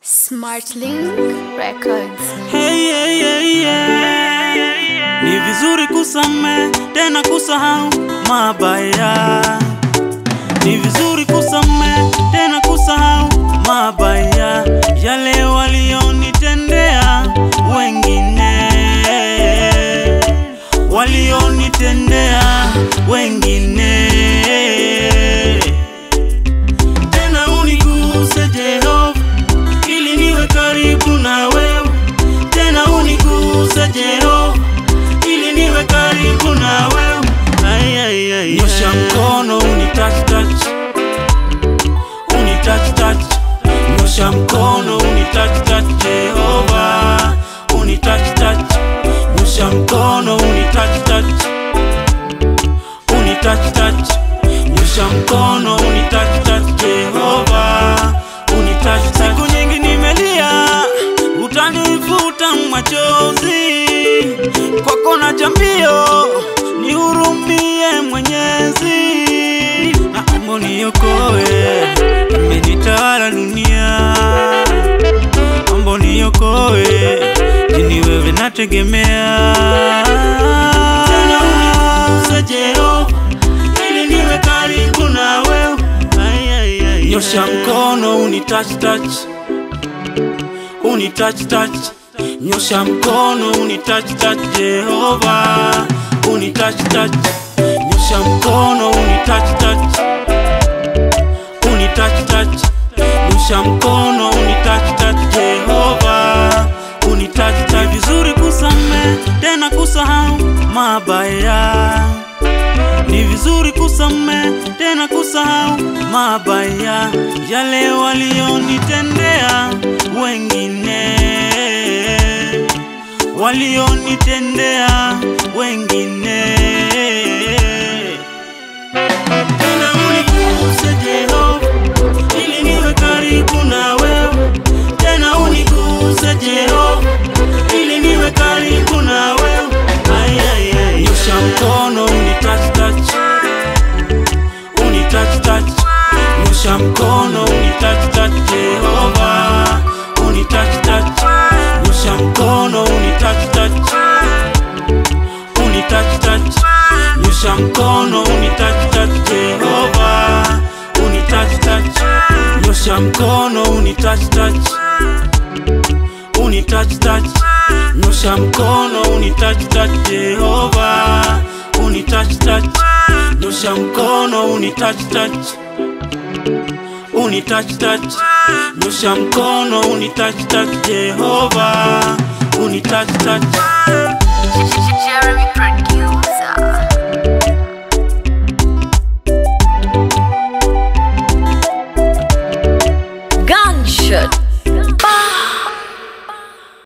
Smartlink Records. Hey, hey, hey, yeah. Ni vizuri kusame tena kusahau mabaya. Ni vizuri kusame tena kusahau mabaya yale walionitendea wengine, walionitendea wengine. Tena uniguse Jehova ili niwe karibu na wewe, tena uniguse Jehova ili niwe karibu na wewe. Ay, ay, ay, nyosha mkono uni touch touch, uni touch touch, nyosha mkono uni touch touch Jehova, uni touch touch, nyosha mkono uni touch touch, uni touch touch, nyosha mkono uni touch touch Jehova, uni touch touch. Siku nyingi nimelia, utanifuta machozi kwako na jambio, nihurumie Mwenyezi, naomba niokoe, imenitawala dunia, naomba niokoe, jini wewe nategemea. Tena uniguse Jehova, ili niwe karibu na wewe. Ay, ay, ay, nyosha mkono uni touch touch uni touch touch nyosha mkono uni touch touch Jehova uni touch touch nyosha mkono uni touch touch uni touch touch nyosha mkono uni touch touch Jehova uni touch touch vizuri kusame tena kusahau mabaya ni vizuri kusame tena kusahau mabaya yale walionitendea wengine, walionitendea wengine. Tena uniguse Jehova, ili niwe karibu na wewe. Tena uniguse Jehova, ili niwe karibu na wewe. Ay, ay, ay. Nyosha mkono uni touch touch, uni touch touch. Nyosha mkono uni touch touch Jehova, uni touch touch. Nyosha mkono uni touch touch, uni touch touch. Nyosha mkono uni touch touch Jehova, uni touch touch. Nyosha mkono uni touch touch, uni touch touch. Nyosha mkono uni touch touch Jehova, uni touch touch. Nyosha mkono uni touch touch, uni touch touch. Nyosha mkono uni touch touch Jehova, uni touch touch. Jeremy Producer. Gunshot